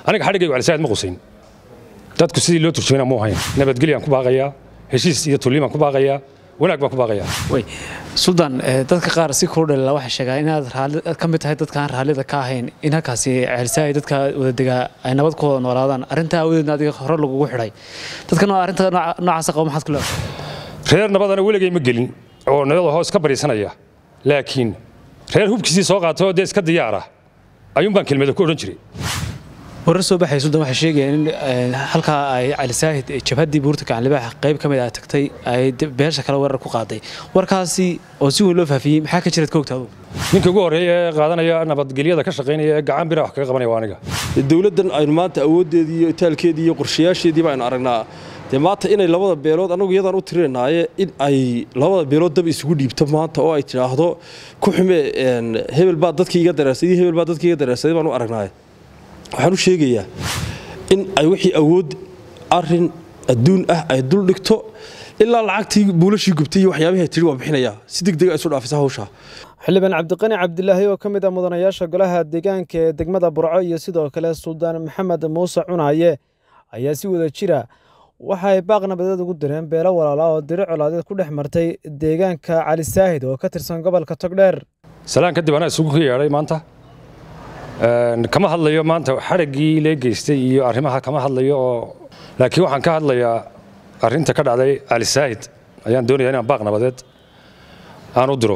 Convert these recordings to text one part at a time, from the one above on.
aniga xadhigaygu calisaad ma qusayn dadku sidii loo turjumayna muu hayn nabadgelyaan ku baaqayaa heshiis iyo tullimaan ku baaqayaa wanaag baan ku baaqayaa way suldaan dadka qaar si kuu dhalila waxay sheegaan inaad raalli ka mid tahay dadka aan raallida ka ahayn in halkaasi ceelsaay dadka wadadegaa ay nabad ku wada noolaadaan arrintaa awadeedna adiga hore lagugu xidhay dadkan waa arrinta noocaasa qabo maxaad ku leedahay reer nabadana weligay ma gelin oo nabada hoos ka bariisanaya laakiin reer hubkiisii soo qaatay oo dee iska diyaara ayuun baan kelmada ku odhan jiray warar soo baxay sudan waxay sheegayeen in halkaa ay cali saahid jabhaddii buurta gacanlibaaxa qayb ka mid ah tagtay ay beesha kale weerar ku qaaday warkaasi oo si weyn loo faafiyey maxaa ka jiraad ka ogta adugu ninka ugu horreeya ee qaadanaya nabadgelyada ka shaqaynaya ee gacan bira wax kaga qabanaya waa aniga dowladdan aynu maanta awooddeedii iyo itaalkeedii iyo qorshayaasheedii baynu aragnaa dee maanta inay labada beelood annagu iyadaan u tirinaaye in ay labada beelood dab isugu dhiibto maanta oo ay tidhaahdo ku xume hebel baa dadkii iga dareersaday hebel baa dadkii iga dareersaday baan u aragnaaye waxaan u sheegayaa in ay wixii awood arin adduun ah ay dul dhigto ilaa lacagtii buulashii gubtay iyo waxyaabihii ay tidhi waa bixinayaa si degdega isu dhaafisa hawsha xildhibaan cabdiqani cabdilaahi oo ka mid ah mudanayaasha golaha deegaanka ee degmada burco iyo sidoo kale suldaan maxamed muuse cunaaye ayaa si wada jira waxa ay baaq nabadeed ugu direen beelo walaala oo diri colaadeed ku dhex martay deegaanka cali saahid oo ka tirsan gobolka togdheer salaan kadib anaa isugu ka yeedhay maanta kama hadlayo maanta xadhaggii lee geystay iyo arrimaha kama hadlayo oo laakiin waxaan ka hadlayaa arrinta ka dhacday cali saahid ayaan doonaya inaan baaq nabadeed aan u diro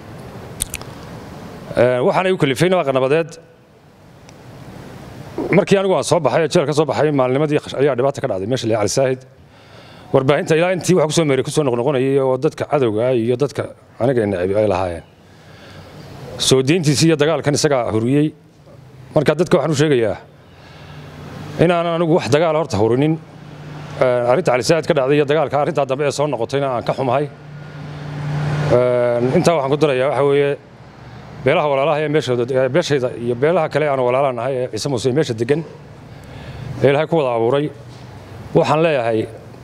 waxaanay u kalifay baaq nabadeed markii anigu aan soo baxay jeel ka soo baxay maalnimadii ayaa dhibaata ka dhacday meesha lee cali saahid warbaahinta ilaa intii wax kusoo meeray kusoo noqnoqonayay oo dadka cadowga iyo dadka aniga necbi ay lahaayeen soo deyntiisii iyo dagaalkan isagaa huriyey marka dadka waxaan u sheegayaa inaanan anigu wax dagaala horta hurinin arrinta calisaad ka dhacday iyo dagaalka arrintaa dambe ee soo noqotayna aan ka xumahay intaa waxaan ku darayaa waxa weeye beelaha walaalaha ee meeshooda beeshayda iyo beelaha kale aan walaalaha nahay ee ciise muuse meesha degan ee ilaahay ku wada abuuray waxaan leeyahay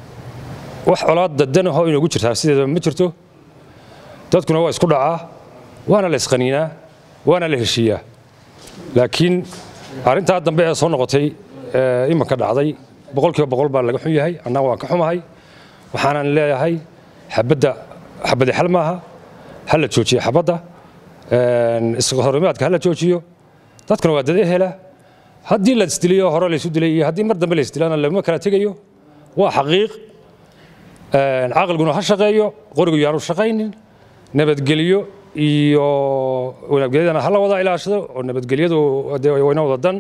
wax colaad dadan ahoo inoogu jirtaa sideedaba ma jirto dadkuna waa isku dhacaa waana la isqaniinaa waana la heshiiyaa laakiin arrintaa dambe ee soo noqotay ee imanka dhacday boqolkiiba boqol baa laga xun yahay annaga waan ka xumahay waxaanan leeyahay xabadda xabadi xal maaha ha la joojiyo xabadda ishorimaadka ha la joojiyo dadkuna waa dad ehela haddii la isdiliyo hore laysu dilay iyo haddii mar dambe la isdilaana laguma kala tegayo waa xaqiiq caqliguna ha shaqeeyo qorigu yaanu shaqaynin nabadgelyo iyo nabadgelyadana hala wada ilaashado oo nabadgelyadu wayna wada dan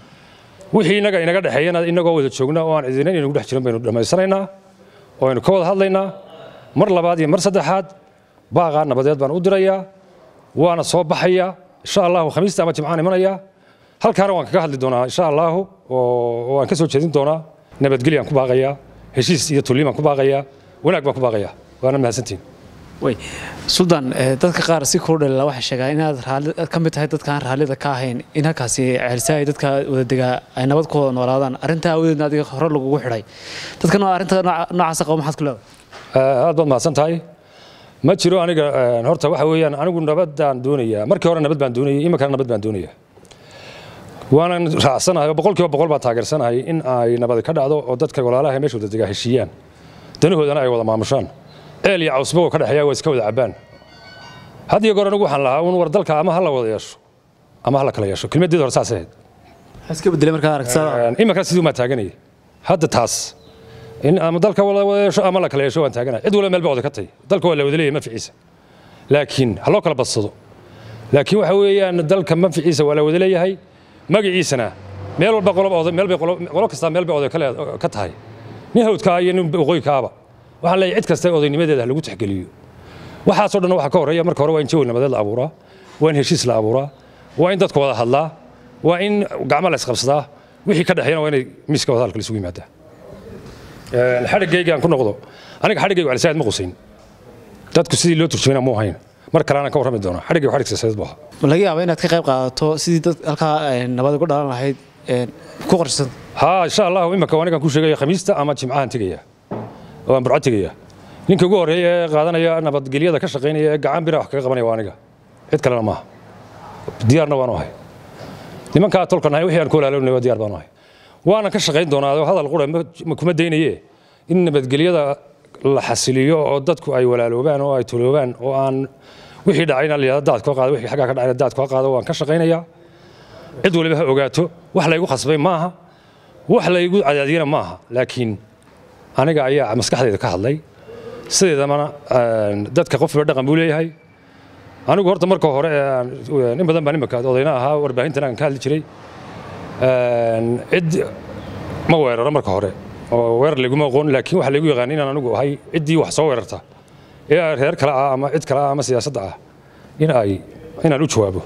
wixii inaga inaga dhexeeyana inagoo wada joogna oo aan cidina inagu dhex jirin baynu dhammaysanaynaa oo aynu ka wada hadlaynaa mar labaad iyo mar saddexaad baaqaa nabadeed baan u dirayaa waana soo baxayaa insha allahu khamiista ama jimcaan imanayaa halkaana waan kaga hadli doonaa insha allahu oo aan ka soo jeedin doonaa nabadgelyaan ku baaqayaa heshiis iyo tullimaan ku baaqayaa wanaag baan ku baaqayaa waana mahadsantihin way suldaan dadka qaar si kuu dhalila waxay sheegaan inaad raalli ka mid tahay dadka aan raallida ka ahayn in halkaasi ceelsaay dadka wadadegaa ay nabad ku wada noolaadaan arrintaa awadeedna adiga hore lagugu xidhay dadkan waa arrinta noocaasa qabo maxaad ku leedahay aad baad mahadsan tahay ma jiro aniga horta waxa weeyaan anigu nabadaan doonayaa markii hore nabad baan doonayay iminkana nabad baan doonayaa waanan raacsanahay oo boqolkiiba boqol baan taageersanahay in ay nabad ka dhacdo oo dadka walaalaha meesha wadadegaa heshiiyaan danahoodana ay wada maamushaan ceel iyo cawsbagoo ka dhexeeya waa iska wada cabbaan had iyo goor anigu waxaan lahaa un war dalka ama ha la wada yeesho ama ha la kala yeesho kelmaddeeda hore saas ahayd iska bedelay markaa aragtada iminkana sidii umaa taaganaya hadda taas in ama dalka wada wada yeesho ama la kala yeesho waan taaganaya cid walba meel baa wada ka tay dalka waa la wada leeyahay manficiisa laakiin ha loo kala badsado laakiin waxa weeyaan dalka manficiisa waa la wada leeyahay magaciisana meel walba qolob oday meel bay qolo kastaa meel bay oday ka tahay nin hawdkaa iyo nin waqooyikaaba waxaan leeyahay cid kasta odaynimadeeda ha lagu tixgeliyo waxaasoo dhan waxaa ka horreeya marka hore waa in jawi nabadeed la abuuraa waa in heshiis la abuuraa waa in dadku wada hadlaa waa in gacmo la isqabsadaa wixii ka dhexeeyana waa inay miiska wada halka isugu yimaadaa xadhiggaygaan ku noqdo aniga xadhiggaygu calisaad ma qusayn dadku sidii loo turjumayna muu hayn mar kale anaan ka warrami doonaa xadhiggaygu xadhig siyaasadeed buu ahaa laga yaaba inaad ka qayb qaadato sidii dad halkaa nabad uga dhalan lahayd ku qorshasan haa insha allahu imanka anigaan ku sheegaya khamiista ama jimcahan tegaya waan burco tegaya ninka ugu horreeya ee qaadanaya nabadgelyada ka shaqaynaya ee gacan bira wax kaga qabanaya waa aniga cid kalena maaha diyaarna waanu ahay nimankaa tolka nahay wixii aan ku walaalownahay waa diyaar baanu ahay waanan ka shaqayn doonaa oo hadal qura ma kuma daynaye in nabadgelyada la xasiliyo oo dadku ay walaaloobaan oo ay tuloobaan oo aan wixii dhacayna la yidhahdo daad koo qaado wixii xaggaa ka dhacayna daad koo qaado waan ka shaqaynayaa cid waliba ha ogaato wax laygu khasbay maaha wax laygu cadaadiyana maaha laakiin aniga ayaa maskaxdayda ka hadlay sideedamana dadka qof walba dhaqan buu leeyahay anigu horta marka hore in badan baan imika odayna ahaa warbaahintan aan ka hadli jiray cid ma weeraro marka hore oo weerar layguma aqoon laakiin waxa laygu yaqaan inaan anigu ahay ciddii wax soo weerarta ee reer kale ah ama cid kale ah ama siyaasadda ah in ay inaan u jawaabo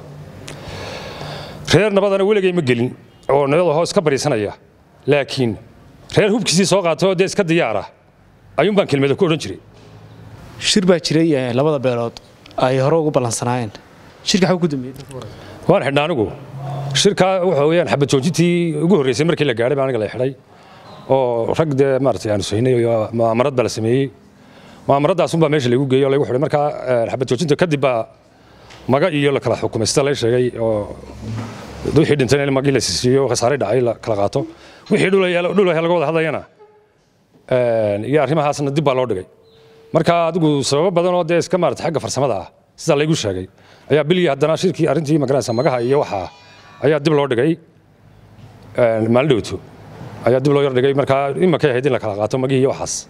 reer nabadana weligay ma gelin oo nabada hoos ka bariisanaya laakiin reer hubkiisii soo qaatay oo dee iska diyaara ayuun baan kelmada ku odhan jiray shir baa jiray labada beelood ay hore ugu ballansanaayeen shirka xagu ku dambeeyey waan xidhnaa anigu shirkaa waxa weeyaan xabad joojintii ugu horreysay markii la gaadhay baa aniga la xidhay oo rag dee maaragtay aanu saynay mu'aamarad baa la sameeyey mu'aamaradaasuun baa meesha lagu geeyey oo lagu xidhay markaa xabad joojinta kadib baa maga iyo la kala xukumay sida lay sheegay oo wixii dhintayna in magii la siisiiyo khasaare dhacay la kala qaato wixii dhulaya laga wada hadlayana iyo arrimahaasna dib baa loo dhigay marka adigu sababo badan oo dee iska maarata xagga farsamada ah sidaa laygu sheegay ayaa bilii haddana shirkii arrintii magaranaysa magaha iyo waxa ayaa dib loo dhigay maalin dhowto ayaa dib loo yar dhigay markaa imakay ahayd in la kala qaato magihii iyo waxaas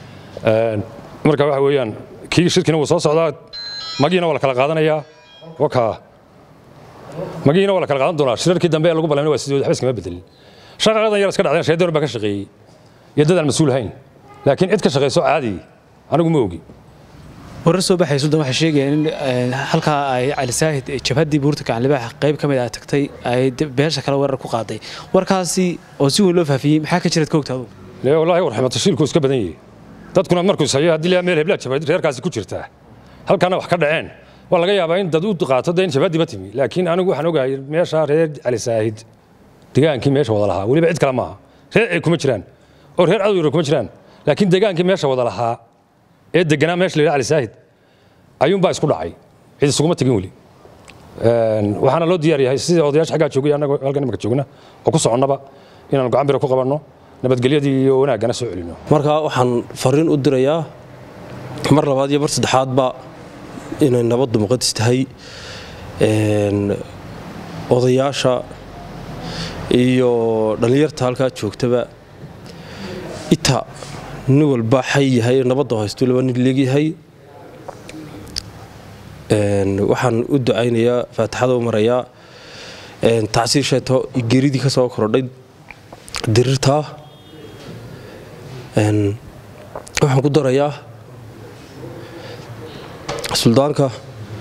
marka waxa weeyaan kii shirkiina wuu soo socdaa magihiina waa la kala qaadanayaa wakaa magihiina waa la kala qaadan doonaa shirarkii dambe ee lagu ballamina waa sidii waxba iskama bedelin shaqaqadan yar iska dhacdeen shaydan baa ka shaqeeyey iyo dad aan mas-uul hayn laakiin cid ka shaqayso caadi anigu ma ogi warar soo baxay sudan waxay sheegayaan in halkaa ay cali saahid jabhaddii buurta gacanlibaaxa qayb ka mid ah tagtay ay beesha kale weerar ku qaaday warkaasi oo si weyn loo faafiyey maxaa ka jiraad ka ogta adugu lee wallaahi warximo tashiilku iska badan yahay dadkuna markuu sayo haddii laa meel heblaa jabhad reerkaasi ku jirtaa halkaana wax ka dhaceen waa laga yaabaa in dad u qaato dee in jabhaddiiba timi laakiin anigu waxaan ogahay meesha reer cali saahid degaankii meesha wada lahaa weliba cid kale maaha reer ay kuma jiraan oo reer cadow yaro kuma jiraan laakiin degaankii meesha wada lahaa ee deganaa meesha la yidhaha cali saahid ayuunbaa isku dhacay cid isuguma tegin weli waxaana loo diyaar yahay sida odayaasha xaggaa joogay annaga halkan imika joogna oo ku soconnaba inaanu gacan bira ku qabanno nabadgelyadii iyo wanaaggana soo celino marka waxaan fariin u dirayaa mar labaad iyo mar saddexaadba inay nabaddu muqadis tahay odayaasha iyo dhallinyarta halkaa joogtaba ita nin walba xay yahay nabadda haysto laba nin leegyahay waxaan u ducaynayaa faatixada u marayaa tacsiir sheeto geeridii ka soo korodhay dirirtaa waxaan ku darayaa suldaanka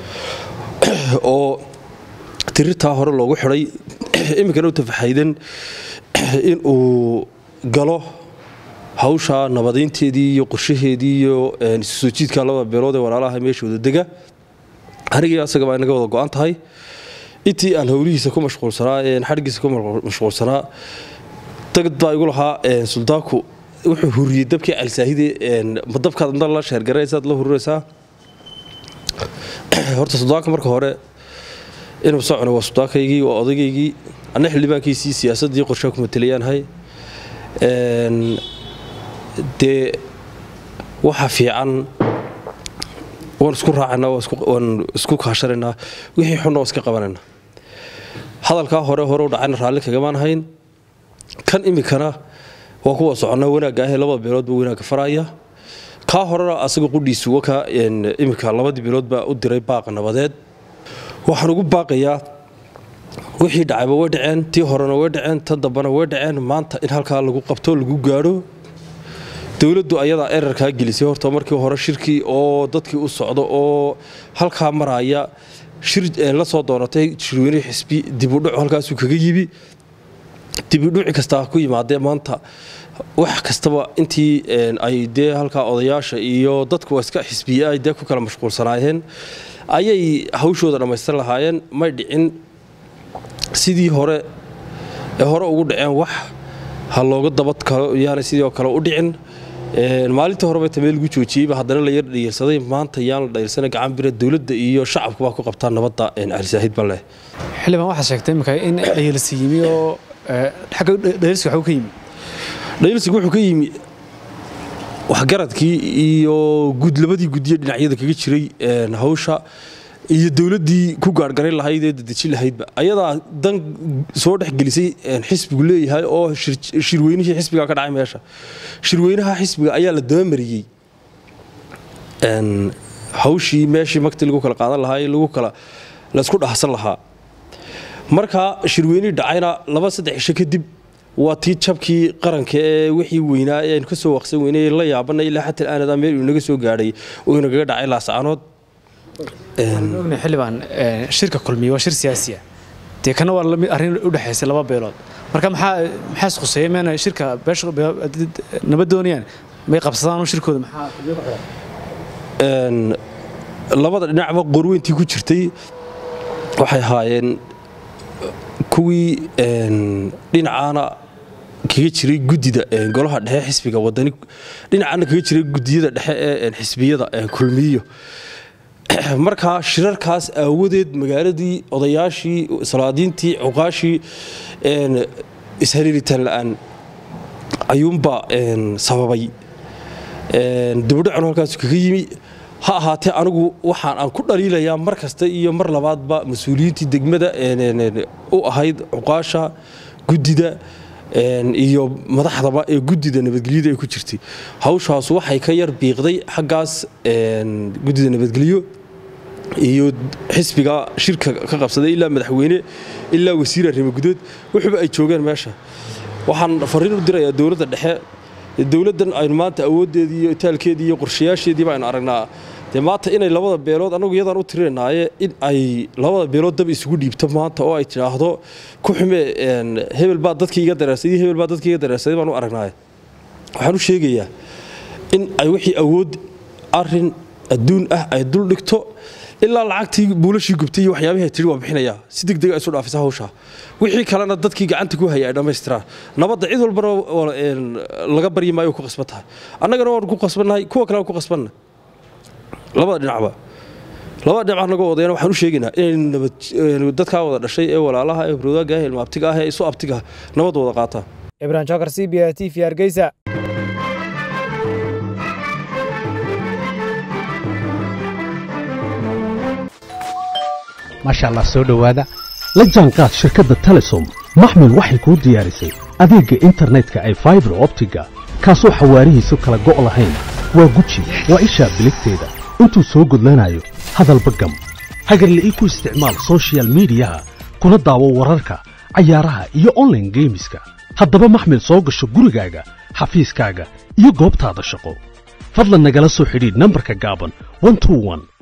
oo dirirtaa hore loogu xidhay iminkana u tafaxaydan in uu galo hawsha nabadaynteedii iyo qorshaheedii iyo isu soo jiidka labada beelood ee walaalaha meesha wada dega anigii asagaba inaga wada go-an tahay intii aan howlihiisa ku mashquulsanaa xadhgiisa ku mashquulsanaa dagad baa igu lahaa suldaanku wuxuu huriyey dabkii calisaahide ma dabkaad inta la sheergaraysaad la hurinaysaa horta suldaanka marka hore inuu socona waa suldaankaygii waa odaygaygii anna xildhibaankiisii siyaasaddii qorshaha ku matelayaanahay dee waxa fiican waan isku raacana waan isku kaashanaynaa wixii xunna waan iska qabanayna hadalkaa hore hore u dhacayna raalli kagamaan hayn kan iminkana waa kuwa soconnaa wanaagga ahee labada beeloodba wanaagga faraya kaa horena asaga qudhiisu waka iminka labadii beelood baa u diray baaqa nabadeed waxaan ugu baaqayaa wixii dhacayba way dhaceen tii horena way dhaceen tan dambena way dhaceen maanta in halkaa lagu qabto lagu gaadho dowladdu ayadaa erarkaa gelisay horta markii hore shirkii oo dadkii u socdo oo halkaa maraya shir la soo doonatay shirweyne xisbi dibudhacu halkaasuu kaga yimi dibudhuci kastaa ku yimaadee maanta wax kastaba intii ay dee halkaa odayaasha iyo dadku iska xisbiye ay dee ku kala mashquulsanaayeen ayay hawshooda dhammaystir lahaayeen may dhicin sidii hore ee hore ugu dhaceen wax ha looga dabadkalo yaanay sidoo kale u dhicin maalintii horeba tamee lagu joojiyeyba haddana la yar dhayilsaday maanta yaan la dhayilsana gacan bira dowladda iyo shacabku baa ku qabtaa nabadda calisaahid ban leh xildhibaan waxaad sheegtay iminka in ayelsi yimi oo xagga dhaliilsiga waxuu ka yimi dhaliilsiga wuxuu ka yimi waxgaradkii iyo gud labadii guddiye dhinacyada kaga jiray hawsha iyo dowladdii ku gaargaray lahayd ee dadejin lahaydba ayadaa dan soo dhex gelisay xisbigu leeyahay oo shirweynihii xisbiga ka dhacay meesha shirweynaha xisbiga ayaa la dabamariyey hawshii meeshii magti lagu kala qaadan lahaa ee lagu kala laysku dhahsan lahaa marka shirweynihii dhacayna laba saddex cisho kadib waa tii jabkii qaranka ee wixii weynaa ee aynu ka soo waqsan weynay la yaabana ilaa xataa aanad meel uu naga soo gaadhay oo inagaga dhacay laascaanood xildhibaan shirka kulmiye waa shir siyaasiya dee kana waa lamid arrin u dhexaysay laba beelood marka maxaa maxaa isquseeyay meena shirka beesha nabad doonayaan may qabsadaan shirkooda maxaa labada dhinacba qorweyntii ku jirtay waxay ahaayeen kuwii dhinacaana kaga jiray guddida golaha dhexe xisbiga wadani dhinacaana kaga jiray guddiyada dhexe ee xisbiyada kulmiyo markaa shirarkaas aawadeed magaaladii odayaashii salaadiintii cuqaashii ishaliilitaan la'aan ayuunbaa sababay dibudhacun halkaas kaga yimi ha ahaatee anigu waxaan aan ku dhaliilayaa mar kasta iyo mar labaadba mas-uuliyiintii degmada u ahayd cuqaasha guddida iyo madaxdaba ee guddida nabadgelyada ay ku jirtay hawshaas waxay ka yar biiqday xaggaas guddida nabadgelyo iyo xisbiga shirka ka qabsaday ilaa madaxweyne ilaa wasiir arrimo gudood wuxuuba ay joogeen meesha waxaan fariin u dirayaa dowladda dhexe dowladdan aynu maanta awooddeedii iyo itaalkeedii iyo qorshayaasheediiba aynu aragnaa dee maanta inay labada beelood annagu iyadaan u tirinaaye in ay labada beelood dab isugu dhiibto maanta oo ay tidhaahdo ku xume hebel baa dadkii iga dareersaday hebel baa dadkii iga dareersaday baan u aragnaaye waxaan u sheegayaa in ay wixii awood arin adduun ah ay dul dhigto ilaa lacagtii buulashii gubtay iyo waxyaabihi tidhi waa bixinayaa si degdega isu dhaafisa hawshaa wixii kalena dadkii gacanta ku hayay ay dhammaystiraan nabadda cid walbana laga baryi maayo ku qasban tahay annagana waan ku qasbannahay kuwa kale waan ku qasbanna labada dhinacba labada dhinac naga wadayana waxaan u sheegaynaa inay dadkaa wada dhashay ee walaalaha ee hurwadaaga ah ilma abtiga ah ee isu abtiga nabad wada qaataan ibrahim jokar c b a t v hargeysa maasha allah soo dhowaada la jaanqaad shirkadda telesom maxmil waxay kuu diyaarisay adeegga internetka ay faibar optiga kaasoo xawaarihiisu kala go' lahayn waa guji waa ishaa biligteeda intuu soo gudlanayo hadalba gam hagarle ii ku isticmaal sochial midiyaha kuna daawo wararka cayaaraha iyo onlaine geemiska haddaba maxmil soo gasho gurigaaga xafiiskaaga iyo goobtaada shaqo fadlan nagala soo xidhiidh nambarka gaaban